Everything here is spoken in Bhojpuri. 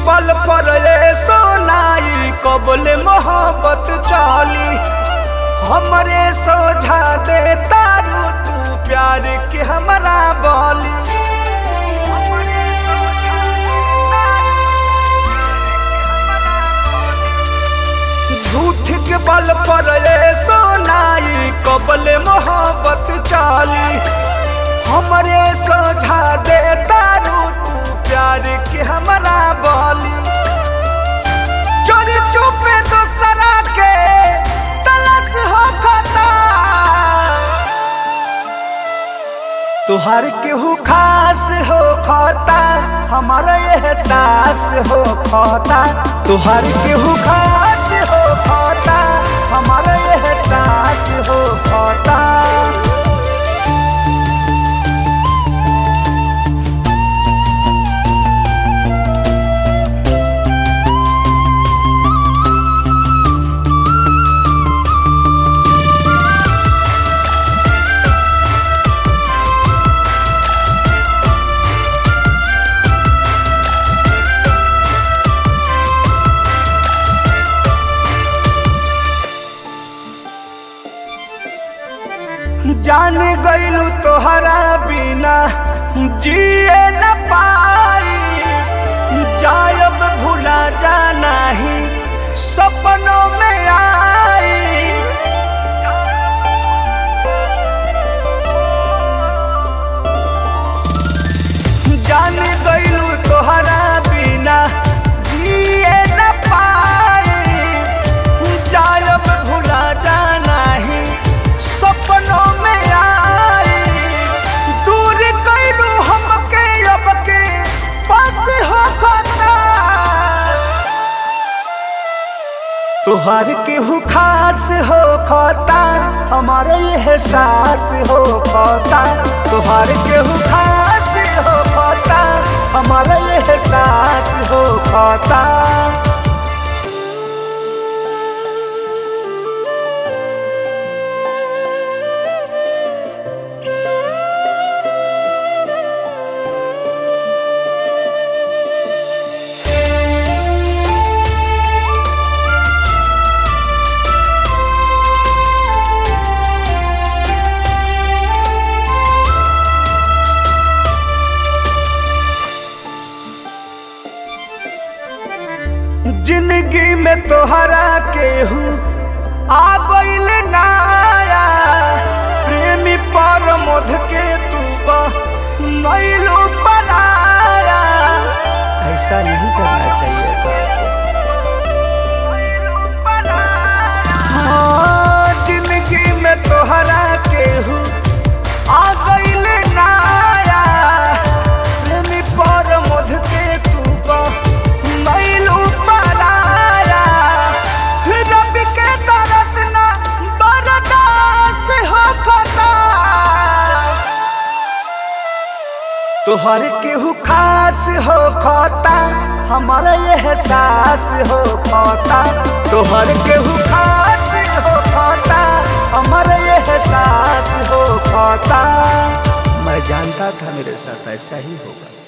पल पर ये सोनाई कबले मोहब्बत चली हमरे सोझा दे तारू तू प्यार के हमरा बोली झूठ के बल पर ये सोनाई कबले मोहब्बत चली हमरे सोझा दे तारू तू प्यार के हमरा बोली चोरी चुपे दूसरा के तलाश हो खता तुहार केहू खास हो खता हमारा एहसास हो खता तुहार केहू खास हो खता हमारा एहसास हो खता जान गईलू तोहरा बिना जिए न पाई जायब भूला जाना ही सपनों में आई जान गईलू तोहरा बिना जिए न पाई जायब भूला जाना ही सपनों में आई दूर कैलू हमके अब के पास हो खता तुहार केहू खास हो खता हमारे एहसास हो खता तुहार केहू खास हो खता हमारे एहसास हो खता जिंदगी में तोहरा केहू आ गईल नाया प्रेमी पर मध के तू नैलो पराया ऐसा नहीं करना चाहिए था हाँ, जिंदगी में तोहरा केहू आ गईल नाया प्रेमी पर मध के तू नैलो पराया रब के दर्द ना बर्दाश्त हो खता तोहर केहू खास हो खता हमारा एहसास हो खता तोहर केहू खास हो खता हमारा एहसास हो खता मैं जानता था मेरे साथ ऐसा ही होगा